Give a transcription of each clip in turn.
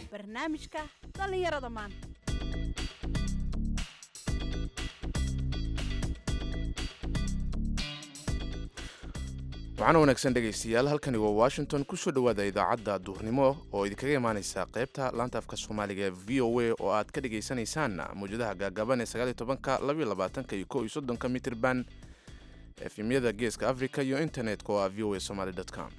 barnaamijka dhallinyarada maanta waxaana wanaagsan dhegaystayaal halkani waa washington kusoo dhowaada idaacadda duurnimo oo idinkaga imaaneysa qaybta laanta afka soomaaliga ee v o a oo aad ka dhagaysanaysaan mawjadaha gaagaaban ee sagaaliy tobanka labaiyo labaatanka iyo kow iyo soddonka mitirban efemyada geeska africa iyo internetka oo ah v o a somaly com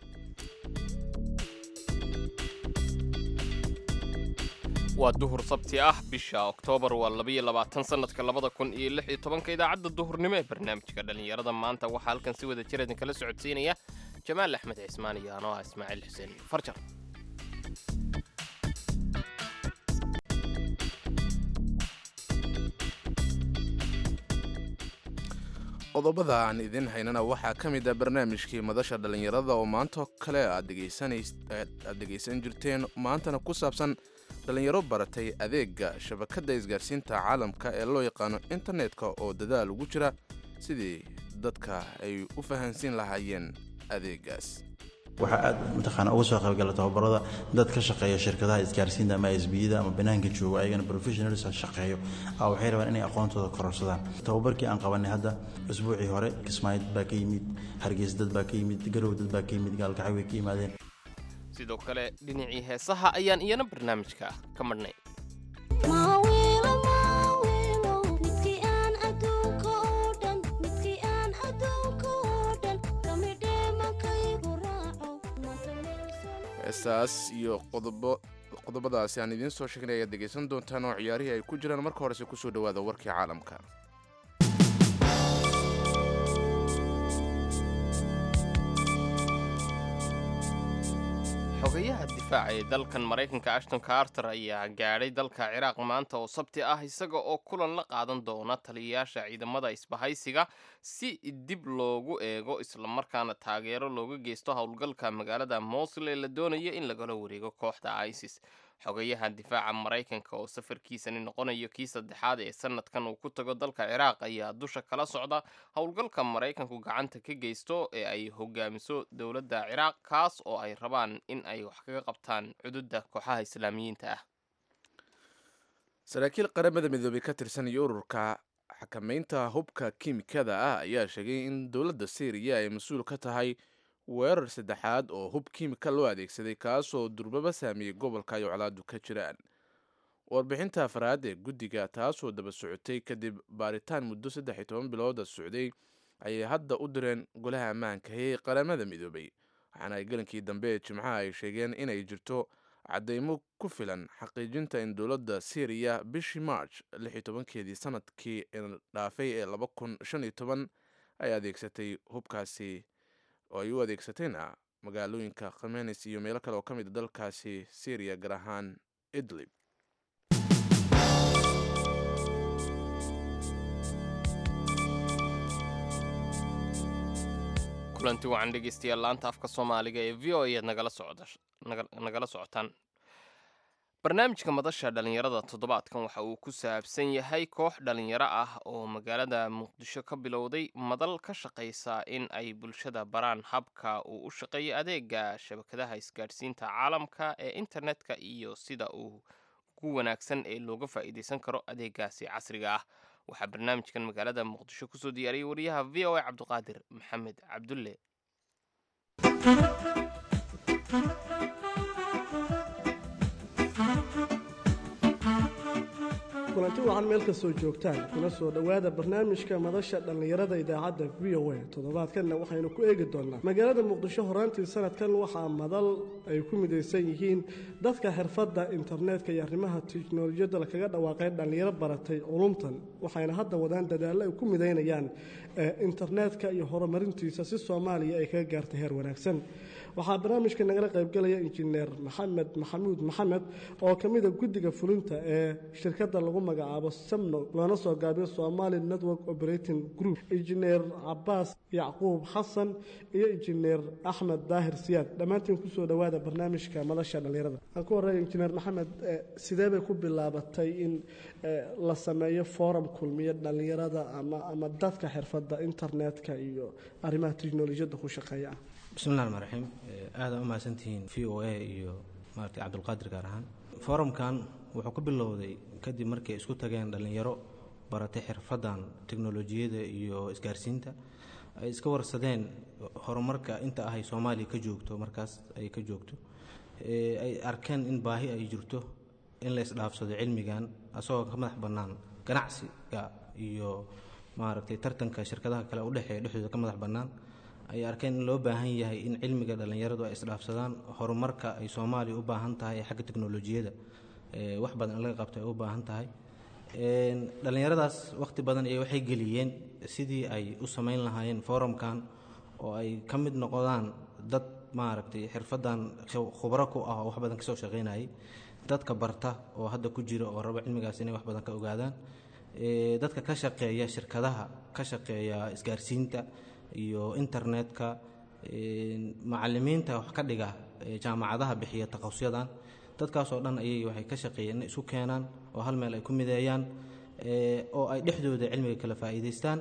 waa duhur sabti ah bisha oktoobar waa labaiyo labaatan sanadka labada kun iyo lix iyo tobanka idaacadda duhurnimo ee barnaamijka dhallinyarada maanta waxaa halkan si wada jir idinkala socodsiinaya jamaal axmed cismaan iyo anoo ah ismaaciil xuseen farjar qodobada aan idin haynana waxaa ka mid ah barnaamijkii madasha dhallinyarada oo maantoo kale aad dhegaysan jirteen maantana ku saabsan dhallinyaro baratay adeega shabakadda isgaarsiinta caalamka ee loo yaqaano internetka oo dadaal ugu jira sidii dadka ay u fahansiin lahaayeen adeegaas waxaa aad mataqaana uga soo qaybgala tababarada dad ka shaqeeya shirkadaha isgaarsiinta ama sbiyada ama banaanka jooga ayagana professionals shaqeeyo waxay rabaan inay aqoontooda kororsadaan tababarkii aan qabanay hadda usbuucii hore kismaayid baa ka yimid hargeysa dad baa ka yimid garow dad baa ka yimid gaalkacay way ka yimaadeen sidoo kale dhinacii heesaha ayaan iyana barnaamijka ka madhnay heestaas iyo qodobadaasi aan idiin soo sheegnay ayaad dhegaysan doontaan oo ciyaarihii ay ku jiraan marka horese kusoo dhowaada warkii caalamka xogayaha difaaca ee dalkan maraykanka ashton carter ayaa gaadhay dalka ciraaq maanta oo sabti ah isaga oo kulan la qaadan doona taliyayaasha ciidamada isbahaysiga si dib loogu eego islamarkaana taageero looga geysto howlgalka magaalada mosul ee la doonaya in lagala wareego kooxda isis xogayaha difaaca maraykanka oo safarkiisani noqonayo kii saddexaad ee sanadkan uu ku tago dalka ciraaq ayaa dusha kala socda howlgalka maraykanku gacanta ka geysto ee ay hogaamiso dowladda ciraaq kaas oo ay rabaan in ay wax kaga qabtaan cududda kooxaha islaamiyiinta ah saraakiil qaramada midoobey ka tirsan iyo ururka xakamaynta hubka kiimikada ah ayaa sheegay in dowladda syriya ay mas-uul ka tahay weerar saddexaad oo hub kiimika loo adeegsaday kaasoo durbaba saameeyey gobolka ay colaadu ka jiraan warbixinta afraad ee guddiga taasoo daba socotay kadib baaritaan muddo saddex iyo toban bilooda socday ayay hadda u direen golaha ammaanka ee qaramada midoobay waxaana ay gelinkii dambe ee jimcaha ay sheegeen inay jirto caddaymo ku filan xaqiijinta in dowladda syriya bishii march lix iyo tobankeedii sanadkii dhaafay ee laba kun shan iyo toban ay adeegsatay hubkaasi oo ay u adeegsatayna magaalooyinka khamenis iyo meelo kale oo ka mid a dalkaasi syriya gaar ahaan idlib kulanti wacan dhegeystayaal laanta afka soomaaliga ee v o ayaad nagala socotaan barnaamijka madasha dhallinyarada toddobaadkan waxa uu ku saabsan yahay koox dhallinyaro ah oo magaalada muqdisho ka bilowday madal ka shaqaysa in ay bulshada baraan habka uu u shaqeeyo adeega shabakadaha isgaadhsiinta caalamka ee internetka iyo sida uu ugu wanaagsan ee looga faa'iidaysan karo adeegaasi casriga ah waxaa barnaamijkan magaalada muqdisho kusoo diyaariyey wariyaha v o a cabdiqaadir maxamed cabdulle kulanti wacan meel kastoo joogtaan kuna soo dhowaada barnaamijka madasha dhallinyarada idaacadda v o a toddobaadkanna waxaynu ku eegi doonnaa magaalada muqdisho horaantii sanadkan waxaa madal ay ku midaysan yihiin dadka xirfadda internetka iyo arrimaha tiknolojiyadda lakaga dhawaaqay dhallinyaro baratay culumtan waxayna hadda wadaan dadaallo ay ku midaynayaan internetka iyo horumarintiisa si soomaaliya ay kaga gaartay heer wanaagsan waxaa barnaamijka nagala qaybgalaya injineer maxamed maxamuud maxamed oo ka mida guddiga fulinta ee shirkadda lagu magacaabo samno loona soo gaabiyo somali network operating group injineer cabaas yacquub xasan iyo injineer axmed daahir siyaad dhammaantiin kusoo dhowaada barnaamijka madasha dhallinyarada aan ku horreeya injineer maxamed sidee bay ku bilaabatay in la sameeyo forum kulmiya dhallinyarada ama ama dadka xirfadda internetka iyo arrimaha teknolojiyadda ku shaqeeya ah bismillahi raxmaan raxiim aada u mahadsantihiin v o a iyo maarata cabdulqaadir gaar ahaan forumkan wuxuu ku bilowday kadib markay isku tageen dhallinyaro baratay xirfadan teknolojiyada iyo isgaarsiinta ay iska warsadeen horumarka inta ahay soomaaliya ka joogto markaas ay ka joogto ay arkeen in baahi ay jirto in la isdhaafsado cilmigan asagoo ka madax bannaan ganacsiga iyo maaragtay tartanka shirkadaha kale udhexeeya dhexdooda ka madax bannaan ay arkeen in loo baahan yahay in cilmiga dhallinyaradu ay isdhaafsadaan horumarka ay soomaaliya u baahan tahay ee xagga teknolojiyada wax badan in laga qabto ay u baahan tahay dhallinyaradaas wakhti badan iyo waxay geliyeen sidii ay u samayn lahaayeen forumkan oo ay ka mid noqdaan dad maaragtay xirfadan khubro ku ah oo wax badan kasoo shaqaynayay dadka barta oo hadda ku jira oo raba cilmigaas inay wax badan ka ogaadaan dadka ka shaqeeya shirkadaha ka shaqeeya isgaarsiinta iyo internetka macalimiinta wax ka dhiga jaamacadaha bixiya takhasusyadan dadkaasoo dhan ayay waxay ka shaqeeyeen inay isu keenaan oo hal meel ay ku mideeyaan oo ay dhexdooda cilmiga kala faa'iidaystaan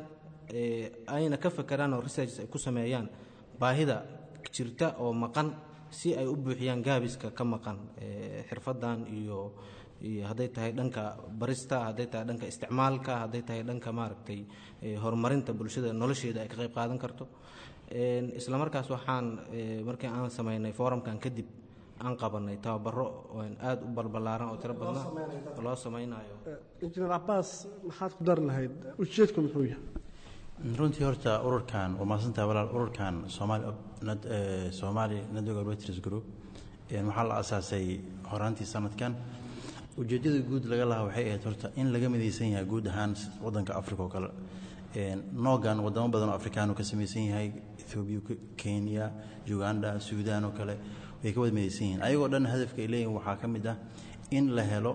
ayna ka fakeraan oo researches ay ku sameeyaan baahida jirta oo maqan si ay u buuxiyaan gaabiska ka maqan xirfadan iyo iyo hadday tahay dhanka barista hadday tahay dhanka isticmaalka hadday tahay dhanka maaragtay horumarinta bulshada nolosheeda ay ka qayb qaadan karto isla markaas waxaan markii aan samaynay forumkan kadib aan qabanay tababaro aada u balbalaaran oo tiro badna loo samaynayo injineer cabaas maxaad ku dari lahayd ujeedku muxuu yahay runtii horta ururkan waa mahadsantaha walaal ururkan somaali somaali network operators group waxaa la asaasay horaantii sanadkan ujeedada guud laga lahaa waxay ahayd horta in laga midaysan yahay guud ahaan wadanka africa oo kale noogan wadamo badan oo afrikaanu ka samaysan yahay ethoobiya kenya uganda suudaan oo kale way ka wada midaysan yihiin ayagoo dhan hadafka ay leeyihin waxaa ka mid ah in la helo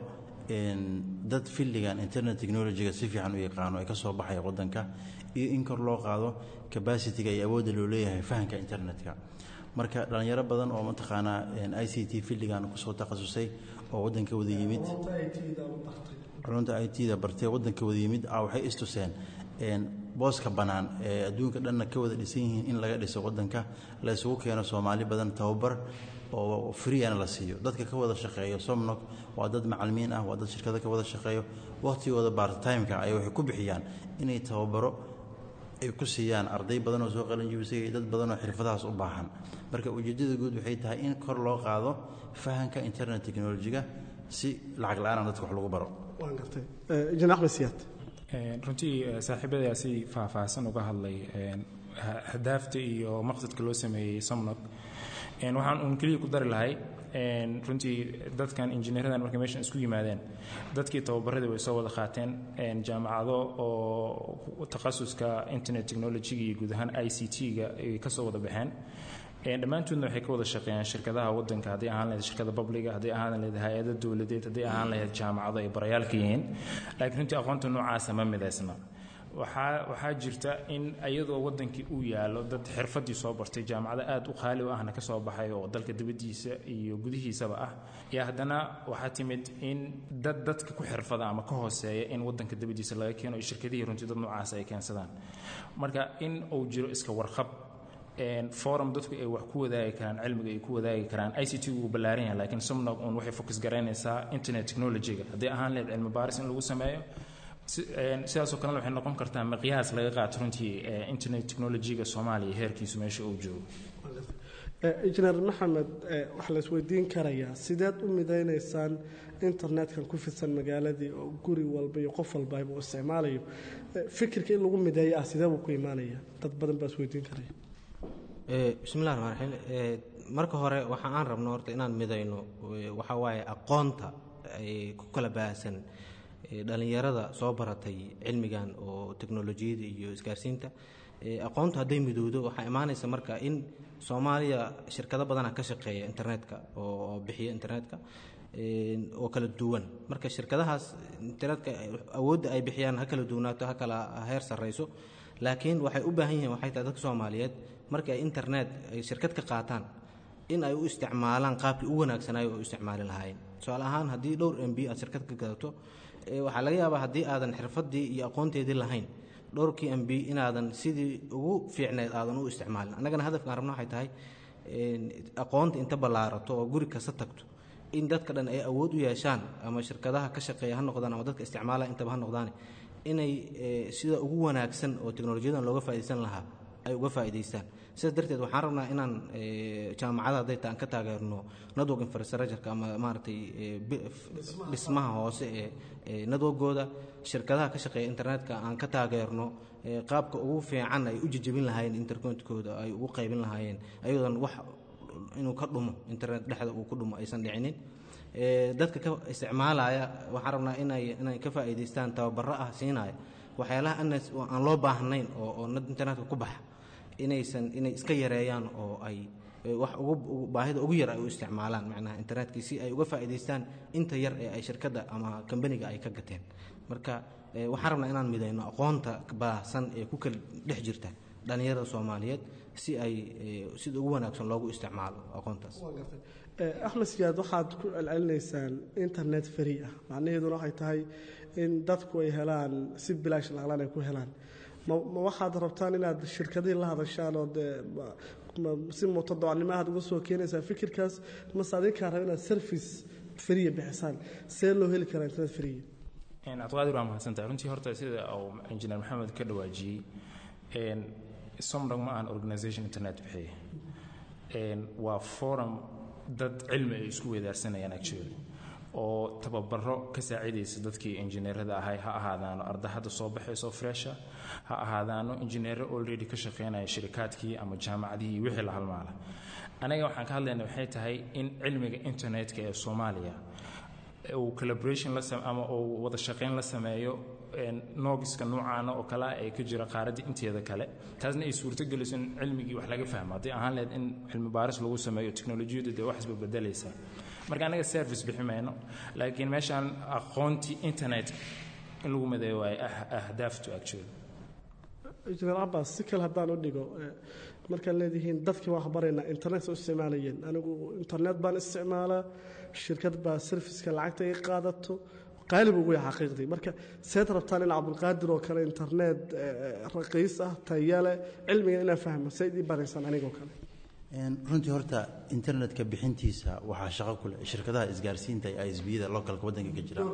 dad filligan internet technologyga si fiican u yaqaano ay ka soo baxaya wadanka iyo in kor loo qaado capacityga iyo awoodda loo leeyahay fahamka internetka marka dhallinyaro badan oo mataqaanaa i c t filligan kusoo takhasusay oo wadanka wada yimid culunta i t da bartee wadanka wada yimid waxay istuseen booska bannaan ee adduunka dhanna ka wada dhisan yihiin in laga dhiso wadanka la isugu keeno soomaali badan tababar oo freeana la siiyo dadka ka wada shaqeeyo somnog waa dad macalimiin ah waa dad shirkado ka wada shaqeeyo wakhtigooda bartimeka ay waxay ku bixiyaan inay tababaro ay ku siiyaan arday badan oo soo qalanjibisay iyo dad badan oo xirfadahaas u baahan marka ujeeddada guud waxay tahay in kor loo qaado fahamka internet technology-ga si lacag la-aanan dadka wax lagu baro waan gartay injineer axmed siyaad runtii saaxiibadayaa si faahfaahsan uga hadlay hadaafta iyo maqsadka loo sameeyey somnog waxaan uun keliya ku dari lahay runtii dadkan injineeradan markay meeshan isku yimaadeen dadkii tababaradii way soo wada qaateen jaamacado oo takhasuska internet technology iyo guud ahaan i c t-ga ay ka soo wada baxeen dhammaantoodna waxay ka wada shaqeeyaan shirkadaha wadanka hadday ahaan lahayd shirkada babliga hadday ahaan lahayd hay-ada dowladeed hadday ahaan lahayd jaamacado ay barayaalka yihiin laakiin runtii aqoonta noocaasa ma midaysna waxaa waxaa jirta in iyadoo wadankii uu yaalo dad xirfadii soo bartay jaamacado aada u qaali u ahna ka soo baxay oo dalka dibaddiisa iyo gudihiisaba ah iyo haddana waxaa timid in dad dadka ku xirfada ama ka hooseeya in wadanka dibaddiisa laga keeno iyo shirkadihii runtii dad noocaas ay keensadaan marka in uu jiro iska warqab forum dadku ay wax ku wadaagi karaan cilmiga ay ku wadaagi karaan i c t wuu ballaaran yahay laakiin somnog un waxay focus garaynaysaa internet technology-ga haddii ahaan lahayd cilmi baaris in lagu sameeyo sidaasoo kalena waxay noqon kartaa miqyaas laga qaato runtii internet technology-ga soomaaliya heerkiisu meesha uu joogo injineer maxamed waxaa la isweydiin karayaa sideed u midaynaysaan internetkan ku fidsan magaaladii oo guri walba iyo qof walba uu isticmaalayo fikirka in lagu mideeyo ah sidee buu ku imaanaya dad badan baa isweydiin karaya bismillahi raxmaan raxiim marka hore waxa aan rabno horta inaan midayno waxaa waaye aqoonta ay ku kala baahsan dhallinyarada soo baratay cilmigan oo teknolojiyada iyo isgaarsiinta aqoontu hadday midowdo waxaa imaanaysa marka in soomaaliya shirkado badana ka shaqeeya internetka oo bixiya internetka oo kala duwan marka shirkadahaas internetka awoodda ay bixiyaan ha kala duwanaato ha kala heer sarrayso laakiin waxay u baahan yihiin waxay tahay dadka soomaaliyeed markii ay internet ay shirkad ka qaataan in ay u isticmaalaan qaabkii u wanaagsanayo oo u isticmaali lahaayeen tusaale ahaan haddii dhowr m b aad shirkad ka gadato waxaa laga yaabaa haddii aadan xirfadii iyo aqoonteedii lahayn dhowrkii m b inaadan sidii ugu fiicneed aadan u isticmaalin annagana hadafkaan rabno waxay tahay aqoonta inta ballaarato oo guri kasta tagto in dadka dhan ay awood u yeeshaan ama shirkadaha ka shaqeeya ha noqdaan ama dadka isticmaala intaba ha noqdaan inay eh, sida ugu wanaagsan oo teknolojiyadan looga faa'iidaysan lahaa ay uga faa'iidaystaan sidaas darteed waxaan rabnaa inaan eh, jaamacadaha hadday ta aan ka taageerno network infrastructureka ama maaragtay eh, bi- f- dhismaha hoose ee ee networkooda shirkadaha ka shaqeeya internetka aan ka taageerno eh, qaabka ugu fiican ay u jejebin lahaayeen internetkooda ay ugu qaybin lahaayeen ayadoon wax inuu ka dhumo internet dhexda uu ku dhumo aysan dhicinin Eh, dadka ka isticmaalaya waxaan rabnaa inay inay ka faa'iidaystaan tababaro ah siinaya waxyaalaha anas oo aan loo baahnayn oo oo nad- internetka ku baxa inaysan inay iska yareeyaan oo ay eh, wax ugu ugu- baahida ugu yar ay u isticmaalaan macnaha internetkii si ay uga faa'iidaystaan inta yar ee ay shirkadda ama kambaniga ay ka gateen marka eh, waxaan rabnaa inaan midayno aqoonta baahsan ee ku kala dhex jirta dhallinyarada soomaaliyeed si ay eh, sida ugu wanaagsan loogu isticmaalo aqoontaas Eh, axmed siyaad waxaad ku celcelinaysaan internet free ah macnaheeduna waxay tahay in dadku ay helaan si bilaash laclaan ay ku helaan ma ma waxaad rabtaan inaad shirkadihii la hadashaan oo dee ma- ma- si mutadawacnimo aad uga soo keenaysaa fikirkaas mase adinkaa raba inaad service free bixisaan see loo heli karaa internet free cabdiqaadir waa mahadsantahay runtii horta sida uu injineer maxamed ka dhawaajiyey een, somdog ma ahan organisation internet bixiya Een, waa forum dad cilmi ay isku wedaarsanayaan actually oo tababaro ka saacidaysa dadkii injineerada ahay ha ahaadaano arda hadda soo baxayso fresha ha ahaadaano injineero already ka shaqeynaya shirikaadkii ama jaamacadihii wixii la halmaala anaga waxaan ka hadlayna waxay tahay in cilmiga internetka ee soomaaliya uu collaboration la sam- ama uu wada shaqayn la sameeyo een, noogiska noocaana oo kale ah ee ka jira qaaradda inteeda kale taasna ay suurtogeliso in cilmigii wax laga fahmo haddii ahaan lahayd in cilmi baaris lagu sameeyo teknolojiyadu dee wax isba bedelaysa marka anaga service bixi mayno laakiin meeshaan aqoontii internet in lagu madeeyo waaye ah- ahdaaftu actually injineer cabbaas si kale haddaan u dhigo eh, markaan leedihiin dadkii waan waxbaraynaa internet u isticmaalayeen anigu internet baan isticmaalaa shirkad baa serviceka lacagta iga qaadato qaalib ugu yahay xaqiiqdii marka seed rabtaan in cabdulqaadir oo kale internet eh, raqiis ah tayale cilmiga inaan fahmo seyd ii baraysaan anigoo kale Een, runtii horta internetka bixintiisa waxaa shaqo ku leh shirkadaha isgaarsiinta ee isbiyada localka waddanka ka jira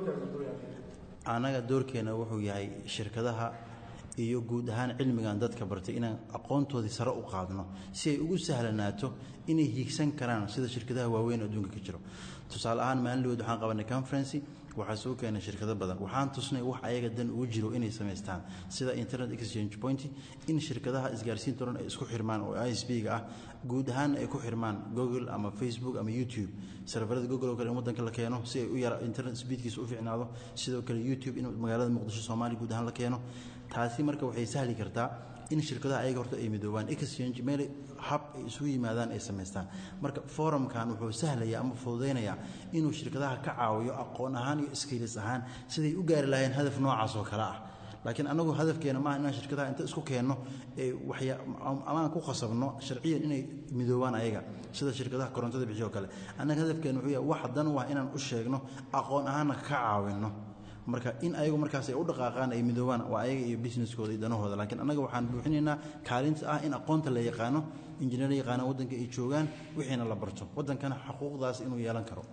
annaga doorkeena wuxuu yahay shirkadaha iyo guud ahaan cilmigan dadka bartay inaan aqoontoodii sare u qaadno si ay ugu sahlanaato inay hiigsan karaan sida shirkadaha waaweyn oo adduunka ka jiro tusaale ahaan maalin dhaweed waxaan qabanay conferency waxaa soo keenay shirkado badan waxaan tusnay wax ayaga dan ugu jiro inay samaystaan sida internet exchange point in shirkadaha isgaarsiinta dhan ay isku xirmaan oo isb-ga ah guud ahaan ay ku xirmaan google ama facebook ama youtube serverada google oo kale in wadanka la keeno si ay u yara internet speedkiisa u fiicnaado sidoo kale youtube in magaalada muqdisho soomaaliya guud ahaan la keeno taasi marka waxay sahli kartaa in shirkadaha ayaga horta ay midoobaan exchange meel hab ay isugu yimaadaan ay samaystaan marka forumkan wuxuu sahlaya ama fududaynayaa inuu shirkadaha ka caawiyo aqoon ahaan iyo skills ahaan siday u gaari lahayn hadaf noocaas oo kale ah laakiin anagu hadafkeena maaha inaan shirkadaha inta isku keenno ee waxya amaan ku khasabno sharciyan inay midoobaan ayaga sida shirkadaha korontada bixiyo oo kale annaga hadafkeena wuxuu yahay wax dan waa inaan u sheegno aqoon ahaanna ka caawinno marka in ayagu markaas ay u dhaqaaqaan ay midoobaan waa ayaga iyo businesskooda iyo danahooda laakiin annaga waxaan buuxinaynaa kaalinta ah in aqoonta la yaqaano injineer yaqaana waddanka ay joogaan wixiina la barto waddankana xuquuqdaas inuu yeelan karo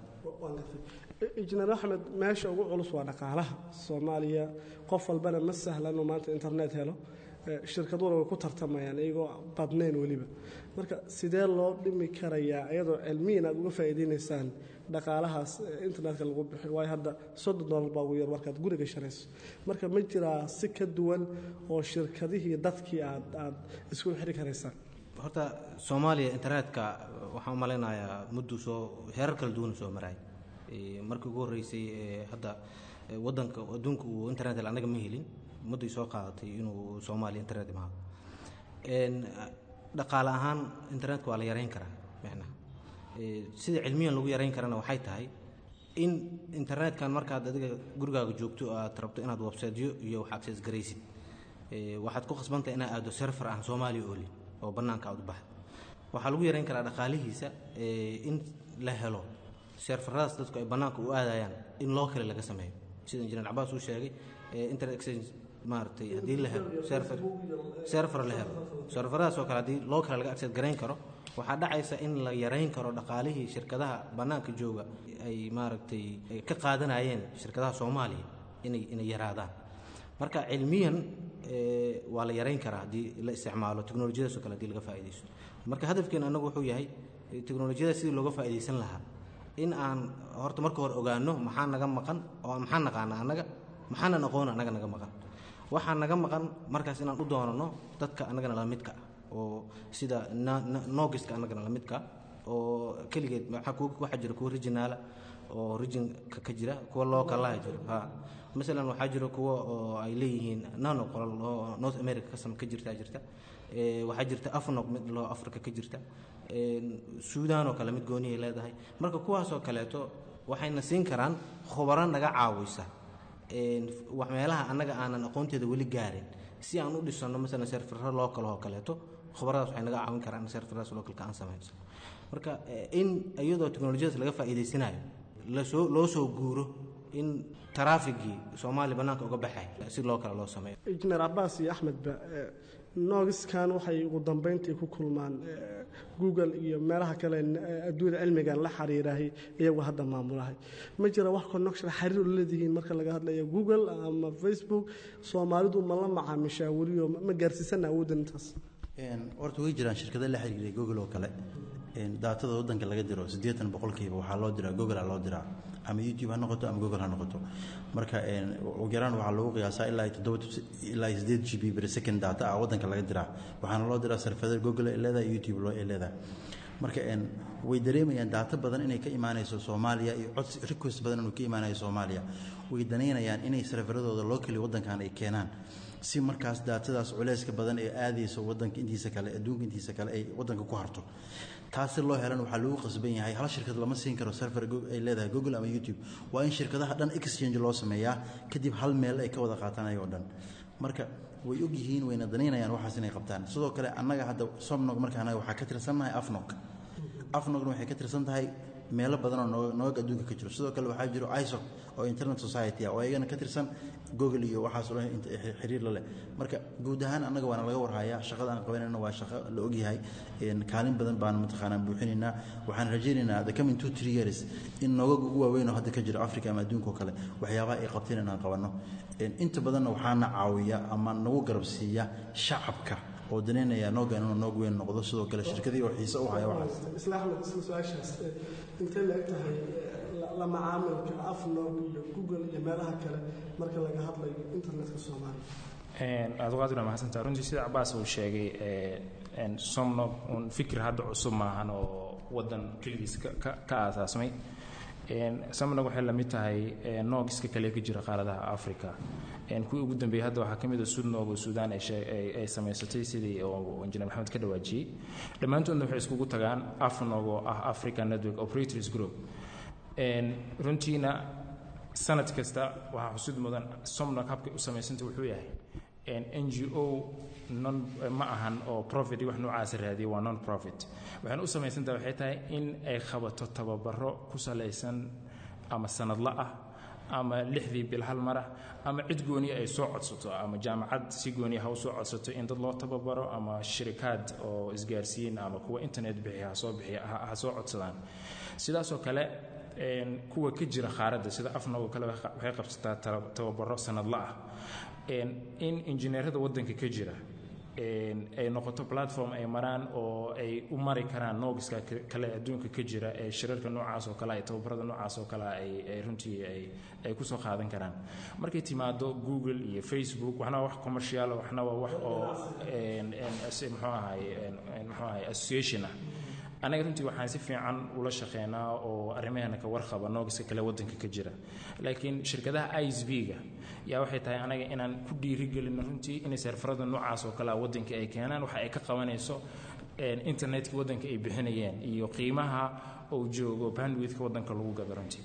injineer axmed meesha ugu culus waa dhaqaalaha soomaaliya qof walbana ma sahla inuu maanta internet helo Eh, shirkaduhuna way ku tartamayaan iyagoo badnayn weliba marka sidee loo dhimi karayaa iyadoo cilmiyan aad uga faa'iidaynaysaan dhaqaalahaas eh, internetka lagu bixiyo waayo hadda soddon dollar baa ugu yar markaad guriga sharayso marka ma jiraa si ka duwan oo shirkadihii dadkii aad aad isku xiri karaysaan horta soomaaliya internetka waxaan u malaynayaa mudduu soo heerar kala duwan soo maray Eh, markii ugu horreysay eh, hadda eh, waddanka adduunka uu internet hel annaga ma helin mudday soo qaadatay inuu soomaaliya internet imaado En, dhaqaale ahaan internetka waa la yareyn karaa macnaha Eh, sida cilmiyan lagu yareyn karana waxay tahay in internetkan markaad adiga gurigaaga joogto aad rabto inaad websiteyo iyo wax access garaysid Eh, waxaad ku khasbantahay inaad aado server aan soomaaliya oolin oo bannaanka aad u baxdo waxaa lagu yareyn karaa dhaqaalihiisa eh, in la helo serveradaas dadku ay bannaanka u aadayaan in loo kale laga sameeyo sida injineer cabaas uu sheegay eh, internet exchange maaragtay haddii la helo server server la helo serveradaas oo kale haddii loo kale laga access garayn karo waxaa dhacaysa in la yarayn karo dhaqaalihii shirkadaha bannaanka jooga ay maaragtay ay ka qaadanayeen shirkadaha soomaaliya inay inay yaraadaan marka cilmiyan eh, waa la yarayn karaa haddii la isticmaalo teknolojiyadaas oo kale haddii laga faa'iidaysto marka hadafkeen annagu wuxuu yahay eh, teknolojiyada sidii looga faa'iidaysan lahaa in aan horta marka hore ogaano maxaa naga maqan oo maxaa naqaana annaga maxaanan aqoon annaga naga maqan waxaa naga maqan markaas inaan u doonano dadka annagana la midka ah oo sida na- na- noogiska annagana la midka ah oo keligeed waxaa kuwa- waxaa jira kuwa regionaala oo regionka ka jira kuwa lookalaha jiro ha masalan waxaa jira kuwa oo ay leeyihiin nano qolal oo north america kasam ka jirta jirta Eh, waxaa jirta afnog mid loo africa ka jirta suudaan oo kale mid goonihay leedahay marka kuwaasoo kaleeto waxayna siin karaan khubaro naga caawisa een, wax meelaha annaga aanan aqoonteeda weli gaarin si aan u dhisano masalan serfero local oo kaleeto khubaradaas waxay naga caawin karaan in serferadaas localka aan samayso marka eh, in iyadoo teknolojiyadaas laga faa'iidaysanayo lasoo loo soo guuro in taraafigii soomaaliya bannaanka uga baxay si loo kale loo sameeyo injineer cabaas iyo axmedba eh, noogiskan waxay ugu dambeyntii ku kulmaan eh, google iyo meelaha kale eh, adduunyada cilmigan la xiriirahay iyagu hadda maamulahay ma jira wax connection xiriir u leedihiin marka laga hadlayo google ama facebook soomaalidu ma la macaamishaa weliyo ma gaarsiisana awooddan intaas Een, horta way jiraan shirkado la xiriiray google oo kale een, daatada waddanka laga diro siddeetan boqolkiiba waxaa loo diraa google aa loo diraa ama youtube ha noqoto ama google ha noqoto marka een, ugu yaraan waxaa lagu qiyaasaa ilaa iyo toddoba ilaa iyo siddeed g b per second data ah waddanka laga diraa waxaana loo diraa sarfadar google ay leedahay youtube loo ay leedahay marka een, way dareemayaan daato badan inay ka imaanayso soomaaliya iyo codsi request badan inuu ka imaanayo soomaaliya way danaynayaan inay sarfaradooda locally waddankan ay keenaan si markaas daatadaas culeyska badan ee aadayso wadanka intiisa kale adduunka intiisa kale ay wadanka ku harto taas si loo helan waxaa lagu qasban yahay hal shirkad lama siin karo server go- ay leedahay google ama youtube waa in shirkadaha dhan exchange loo sameeyaa kadib hal meel ay ka wada qaataan ayagoo dhan marka way og yihiin wayna danaynayaan waxaas inay qabtaan sidoo kale annaga hadda somnog marka annaga waxaa ka tirsannahay afnog afnogna waxay ka tirsan tahay meelo badan oo noog noog adduunka ka jiro sidoo kale waxaa jiro isoc oo internet society ah oo iyagana ka tirsan google iyo waxaas oo dhan inta- xiriir la leh marka guud ahaan annaga waana laga warhayaa shaqada aan qabanayna waa shaqo la ogyahay een, kaalin badan baan mataqaanaa buuxinaynaa waxaan rajaynaynaa the coming two three years in noogag ugu waaweyn oo hadda ka jiro africa ama adduunka oo kale waxyaabaha ay qabteen inaan qabanno Een, inta badanna waxaana caawiya ama nagu garab siiya shacabka oo danaynaya noogan inuu noog weyn noqdo sidoo kale shirkadii oo xiise u haya waxaas isla axmed isla su-aashaas eh, intee la eg tahay eh, la- la macaamilka afnog iyo google iyo meelaha kale marka laga hadlayo internetka soomaaliya aduqaadir waa mahadsantaa runtii sida cabaas uu sheegay ee, een, somnog un fikir hadda cusub maahan oo wadan keligiis ka- ka ka aasaasmay Een, somnog waxay la mid tahay ee, noogiska kale ka jira qaaradaha africa Een, kuwii ugu dambeeyey hadda waxaa ka mid a sudnog oo suudaan ay shee- ay- ay samaysatay sidii oo injineer maxamed ka dhawaajiyey dhammaantoodna waxay iskugu tagaan afnog oo ah african network operators group Een, runtiina sanad kasta waxaa xusud mudan somnog habkay u samaysanta wuxuu yahay n g o non ma ahan oo profit iyo wax noocaasa raadiya waa non profit waxayna u samaysantaha waxay tahay in ay qabato tababaro ku salaysan ama sanadla ah ama lixdii bil hal mar ah ama cid gooniya ay soo codsato ama jaamacad si gooniya ha u soo codsato in dad loo tababaro ama shirikaad oo isgaarsiin ama kuwa internet bixiya ha soo bixiya ha ha soo codsadaan sidaasoo kale een, kuwa ka jira khaaradda sida afnog oo kale waxa- waxay qabsataa taba- tababaro sanadla ah Een, in injineerada waddanka ka jira een, ay noqoto platform ay maraan oo ay u mari karaan noogiska ka- kale adduunka ka jira ee shirarka noocaas oo kale ay tababarada noocaas oo kale ay ay runtii ay ay ku soo qaadan karaan markay timaado google iyo facebook waxna waa wax commercial waxna waa wax oo een, een, as- muxuu ahay een- een, muxuu ahay association ah anaga runtii waxaan si fiican ula shaqeynaa oo arrimaheena ka warqaba noogiska kale waddanka ka jira laakiin shirkadaha isb-ga yaa waxay tahay anaga inaan ku dhiirigelino runtii inay serfarada noocaas oo kale ah waddanka ay keenaan waxa ay ka qabanayso een, internetka waddanka ay bixinayeen iyo qiimaha uu joogo bandwidthka waddanka lagu gado runtii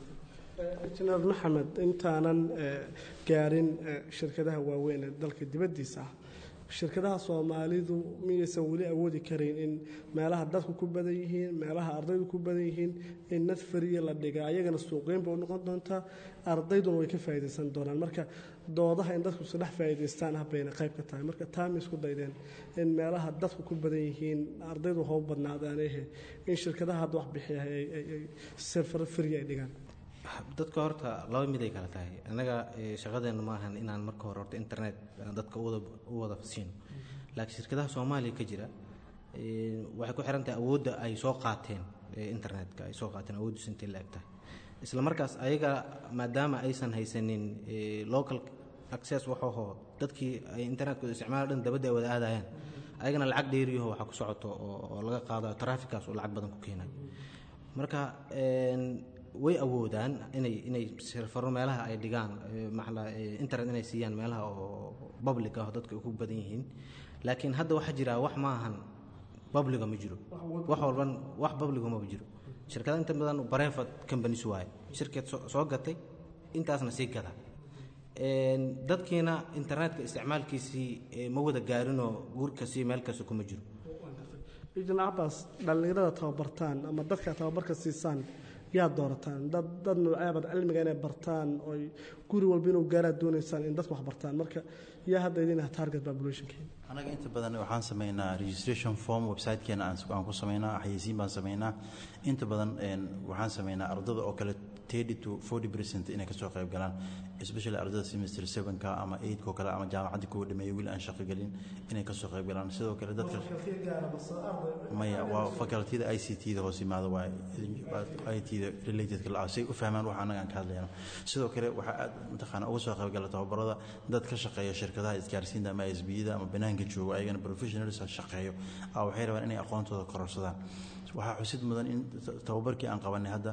injineer maxamed intaanan eh, gaarin eh, shirkadaha waaweyn ee dalka dibaddiisa ah shirkadaha soomaalidu miyaysan weli awoodi karayn in meelaha dadku ku badan yihiin meelaha ardaydu ku badan yihiin in nad fariya la dhiga ayagana suuqeyn ba u noqon doontaa ardayduna way ka faa'iidaysan doonaan marka doodaha in dadku isdhex faa'iidaystaan habbayna qayb ka tahay marka taama isku daydeen in meelaha dadku ku badan yihiin ardaydu hoo badnaadaanehe in shirkadaha hadda wax bixiya ay serfaro firi ay dhigaan dadka horta laba mid ay kala tahay annaga shaqadeenna maahan inaan marka hore horta internet dadka u wada siino laakiin shirkadaha soomaaliya ka jira waxay ku xiran tahay awoodda ay soo qaateen internetka ay soo qaateen awooddiisu intay la eg tahay isla markaas ayaga maadaama aysan haysanin local access waxaho dadkii ay internetkooda isticmaala dhan dabadda ay wada aadayaan ayagana lacag dheeriyaho waxaa ku socoto oo laga qaado traffickaas oo lacag badan ku keenay marka way awoodaan inay inay serfaro meelaha ay dhigaan maxala internet inay siiyaan meelaha oo public ah oo dadka ku badan yihiin laakiin hadda waxaa jira wax ma ahan publiga ma jiro wax walban wax publiga maba jiro shirkada inta badan bareefad companies waaye shirkad soo gatay intaasna sii gada dadkiina internetka isticmaalkiisii ma wada gaarinoo guurkasii meel kasta kuma jiro ijin cabaas dhallinyarada tababartaan ama dadka tababarka siisaan yaa doorataan dad dad noocaabad cilmiga inay bartaan oy guri walba inuu gaaraad doonaysaan in dadku wax bartaan marka yaa hadda idin ah target populationkeena anaga inta badan waxaan sameynaa registration form websitekeena aan ku sameynaa xayeysiin baan sameynaa inta badan waxaan sameynaa ardada oo kale thirty to forty percent inay kasoo qayb galaan especially ardada semester sevenka ama eightka oo kale ama jaamacadda kuwa dhameeyay wiil aan shaqo gelin inay kasoo qayb galaan sidoo kale dadka maya waa facultyada i c t da hoos yimaada waa i t da relatedka la say u fahmaan wax annaga aan ka hadlayno sidoo kale waxaa aad mataqaana uga soo qayb gala tababarada dad ka shaqeeya shirkadaha isgaarsiinta ama s b da ama banaanka joogo ayagana professionals shaqeeyo waxay rabaan inay aqoontooda kororsadaan waxaa xusid mudan in tababarkii aan qabanay hadda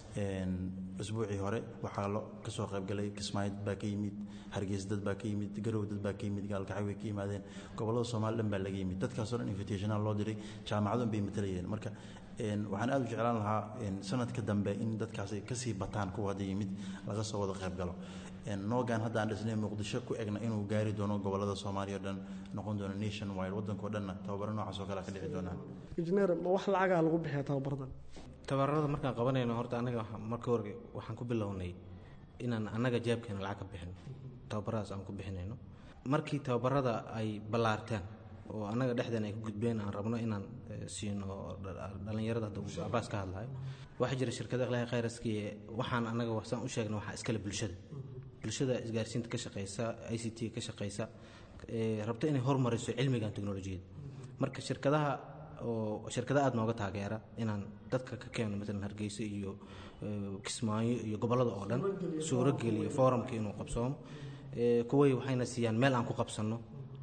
usbuucii hore waxaa kasoo qaybgalay kismaayo dad baa ka yimid hargeysa dad baa ka yimid garow dad baa ka yimid gaalkacay way ka yimaadeen gobolada soomaali dhan baa laga yimid dadkaasoo dhan invitational loo diray jaamacadun bay matalayeen marka waxaan aad u jeclaan lahaa sanadka dambe in dadkaasi kasii bataan kuwa hadda yimid laga soo wada qaybgalo noogan hadda aan dhisnay muqdisho ku egna inuu gaari doono gobolada soomaaliya o dhan noqon doono nation wide waddankao dhanna tababaro noocaas oo kale ka dhici doonaa injineer ma wax lacagaa lagu bixiya tababaradan tababarada markaan qabanayno horta anaga marka hore waxaan ku bilownay inaan annaga jeebkeena lacag ka bixino tababaradaas aan ku bixinayno markii tababarada ay ballaarteen oo annaga dhexdeena ay ku gudbeen aan rabno inaan siino dhallinyarada hadda uu abaas ka hadlayo waxaa jira shirkada akhlaaqi khayraskii waxaan annaga saan u sheegna waxaa iskale bulshada bulshada isgaarsiinta ka shaqeysa i c t ka shaqeysa rabto inay hormariso cilmigan teknolojiyada marka shirkadaha oo shirkada aada nooga taageera inaan dadka ka keeno maalan hargeysa iyo kismaayo iyo gobollada oo dhan suurogeliyo foorumka inuu qabsoomo kuway waxayna siiyaan meel aan ku qabsanno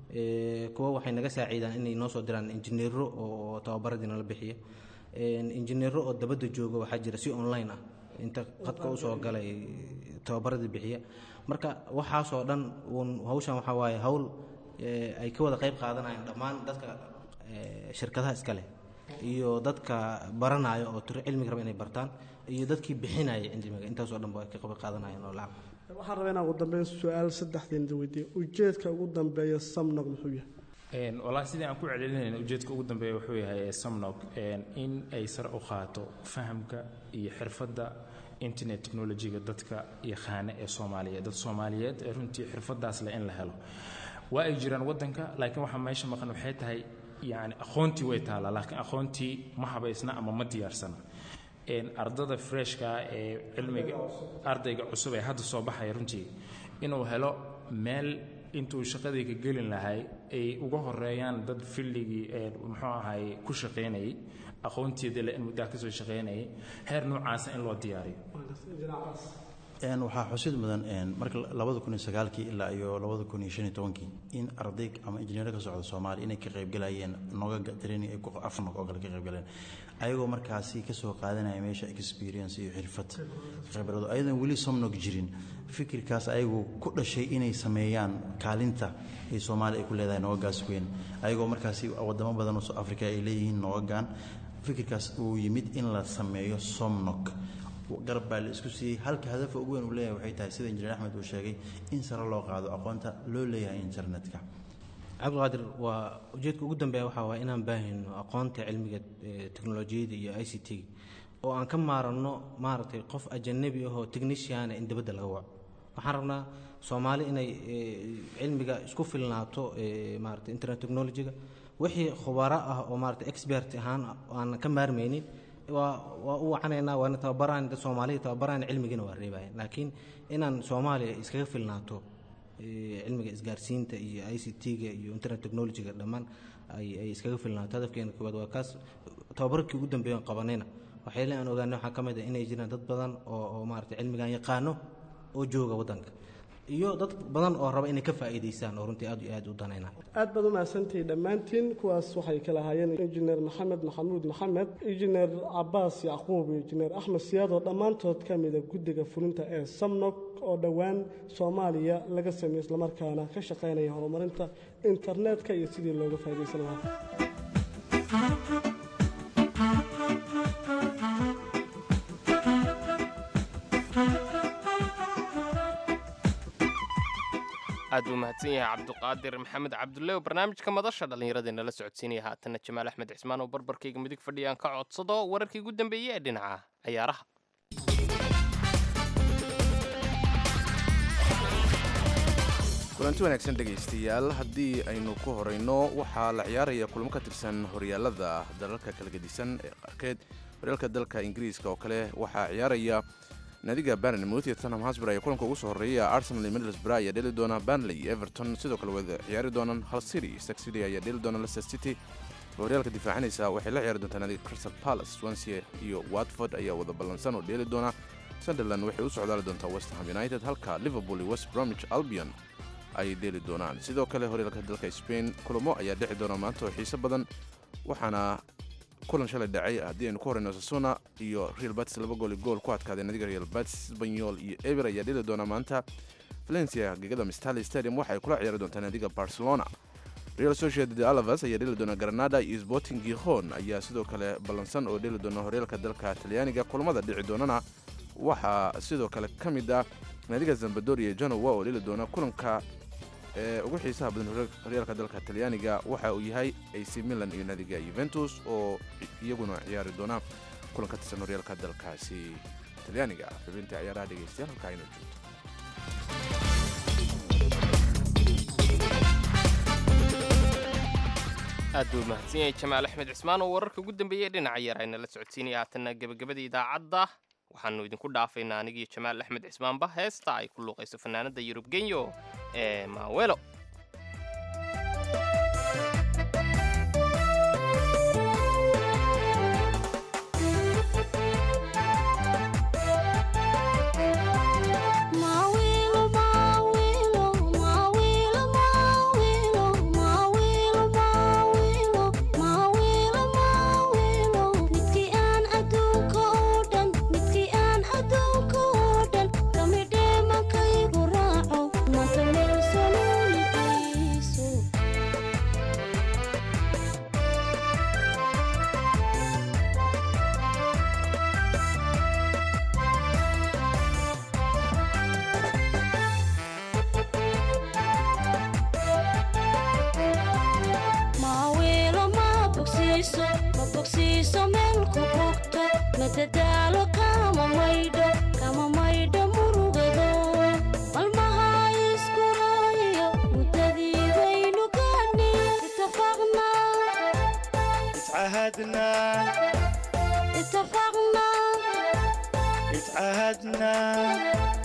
kuwa waxay naga saaciidaan inay noo soo diraan injineero oo tababaradii nala bixiya injineero oo dabadda jooga waxaa jira si online ah inta qadka usoo galay tababaradii bixiya marka waxaasoo dhan uun hawshan waxaa waaye hawl ay ka wada qayb qaadanayaan dhammaan dadka shirkadaha iska leh iyo dadka baranaya oo tiro cilmiga raba inay bartaan iyo dadkii bixinaya cilmiga intaasoo dhan ba ay ka qayb qaadanayaan oo lacag waxaan rabaa inaan ugu dambeyn su-aal saddexdiinda weydiiyo ujeedka ugu dambeeya samnog muxuu yahay walahi sidii aan ku celcelinayna ujeedka ugu dambeeya wuxuu yahay samnog in ay sare u qaato fahamka iyo xirfadda internet technologyga dadka yaqaana ee soomaaliyeed dad soomaaliyeed ee runtii xirfadaas leh in la helo waa ay jiraan waddanka laakiin waxaa meesha maqan waxay tahay yani aqoontii way taallaa laakiin aqoontii ma habaysna ama ma diyaarsana ardada freshka ee cilmiga ardayga cusub ee hadda soo baxaya runtii inuu helo meel intuu shaqadii ka gelin lahay ay uga horeeyaan dad filligii muxuu ahay ku shaqaynayay aqoonteeda le in muddaa kasoo shaqaynayay heer noocaasa in loo diyaariyo waxaa xusid mudan marka labada kun iyo sagaalkii ilaa iyo labada kun iyo shan iyo tobankii in arday ama injineero ka socda soomaaliya inay ka qaybgalayeen noga training ay afnog oo kale ka qaybgaleen ayagoo markaasi kasoo qaadanaya meesha experience iyo xirfad khibrado ayadan weli somnog jirin fikirkaas ayagu ku dhashay inay sameeyaan kaalinta ay soomaaliya ay ku leedahay noogagaas weyn ayagoo markaasi wadamo badan oo africa ay leeyihiin noogagan fikirkaas uu yimid in la sameeyo somnog garab baa la isku siiyey halka hadafa ugu weyn uu leeyahay waxay tahay sida injineer axmed uu sheegay in sare loo qaado aqoonta loo leeyahay internetka cabdiqaadir waa ujeedka ugu dambeeya waxaa waay inaan baahino aqoonta cilmiga teknolojiyada iyo i c t oo aan ka maaranno maaragtay qof ajanabi ahoo techniciana in dabadda laga waco waxaan rabnaa soomaali inay eh, cilmiga isku filnaato eh, maarata internet technology-ga wixii khubaro ah oo maarata expert ahaan aan ka maarmaynin waa waa u wacanaynaa waana tababaraan dad soomaaliya tababaraan cilmigina waa reebayan laakiin inaan soomaaliya iskaga filnaato eh, cilmiga isgaarsiinta iyo i c t-ga iyo internet technology-ga dhammaan ay ay iskaga filnaato hadafkeena koowaad waa kaas tababarkii ugu dambeeya aan qabanayna waxyaale aan ogaanay waxaa ka mid ah inay jiraan dad badan oo oo maarata cilmigan yaqaano oo jooga waddanka iyo dad badan oo raba inay ka faa'iidaystaan oo runtii aad iyo aad u danayna aad baad u mahadsantihiin dhammaantiin kuwaas waxay kala ahaayeen injineer maxamed maxamuud maxamed injineer cabaas yacquub iyo injineer axmed siyaad oo dhammaantood ka mida guddiga fulinta ee samnog oo dhowaan soomaaliya laga sameeyey islamarkaana ka shaqaynaya horumarinta internetka iyo sidii looga faa'iidaysan lahaa aad buu mahadsan yahay cabduqaadir maxamed cabdulle oo barnaamijka madasha dhallinyaradeenna la socodsiinaya haatanna jamaal axmed cismaan oo barbarkayga midig fadhiyaan ka codsado wararkii ugu dambeeyey ee dhinaca ciyaaraha kulanti wanaagsan dhegaystayaal haddii aynu ku horayno waxaa la ciyaaraya kulamo ka tirsan horyaalada dalalka kala gedisan ee qaarkeed horyaalka dalka ingiriiska oo kale waxaa ciyaaraya naadiga barnemouth iyo tottenham hotspur ayaa kulanka ugu soo horreeya arsenal iyo middlesbrough ayaa dheli doona burnley iyo everton sidoo kale wada ciyaari doonaan hull city stark city ayaa dheli doona leicester city oo horyaalka difaacanaysa waxay la ciyaari doontaa naadiga crystal palace swansea iyo watford ayaa wada ballansan oo dheeli doona sunderland waxay u socdaali doontaa west ham united halka liverpool iyo west bromwich albion ay dheeli doonaan sidoo kale horyaalka dalka spain kulamo ayaa dhexi doona maanta oo xiiso badan waxaana kulan shalay dhacay haddii aynu ku horeyno sasuna iyo real batis laba gool iyo gool ku adkaaday nadiga real batis sbanyol iyo eber ayaa dheli doona maanta valencia gegada mistali stadium waxa ay kula ciyaari doontaa nadiga barcelona real sociedad alavas ayaa dheli doona granada iyo sporting gijon ayaa sidoo kale ballansan oo dheli doona horyaalka dalka talyaaniga kulamada dhici doonana waxaa sidoo kale ka mid ah naadiga zambadoria janowa oo dheli doona kulanka ee ugu xiisaha badan horyaalka dalka talyaaniga waxa uu yahay ac milan iyo naadiga yuventus oo iyaguna ciyaari doona kulan ka tirsan horyaalka dalkaasi talyaaniga xubinta ciyaaraha dhegeystayaal halkaa inoo joogto aad buu mahadsan yahay jamaal axmed cismaan oo wararka ugu dambeeyey dhinaca yar ayna la socodsiinaya haatanna gebagabada idaacadda waxaanu idinku dhaafaynaa anigiyo jamaal axmed cismaanba heesta ay ku luuqayso fanaanada yurub genyo ee maawelo madadaalo kama maydho kama maydho murugado malmaha iskuraayo muddadiidaynu gaani itafaqna اتعهدنا itafaqna اتعهدنا